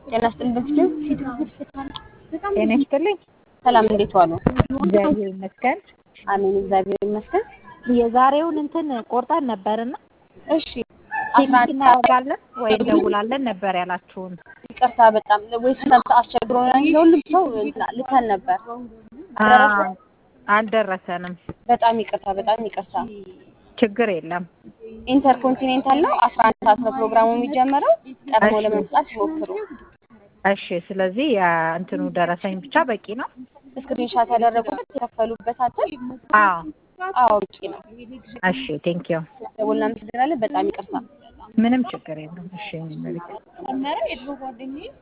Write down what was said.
ጤና ይስጥልኝ በፊቱ ጤና ይስጥልኝ። ሰላም፣ እንዴት ዋሉ? እግዚአብሔር ይመስገን። አሜን፣ እግዚአብሔር ይመስገን። የዛሬውን እንትን ቆርጠን ነበርና እሺ፣ አስራ ቴክኒክ አንድ ሰዓት እናደርጋለን ወይ እንደውላለን ነበር ያላችሁን። ይቅርታ፣ በጣም ወይስ ሰልፍ አስቸግሮ ነው እንጂ ለሁሉም ሰው እንትና ልከን ነበር። ደረሰ? አዎ፣ አልደረሰንም። በጣም ይቅርታ፣ በጣም ይቅርታ። ችግር የለም። ኢንተርኮንቲኔንታል ነው። አስራ አንድ ሰዓት ነው ፕሮግራሙ የሚጀምረው። ቀድሞ እሺ። ለመምጣት ይሞክሩ። እሺ፣ ስለዚህ የእንትኑ ደረሰኝ ብቻ በቂ ነው። ስክሪንሻት ያደረጉበት የከፈሉበት አተል አዎ፣ አዎ በቂ ነው። እሺ፣ ቴንክ ዩ። ደውልና እናመሰግናለን። በጣም ይቅርታ። ምንም ችግር የለም። እሺ፣ እኔ መቤት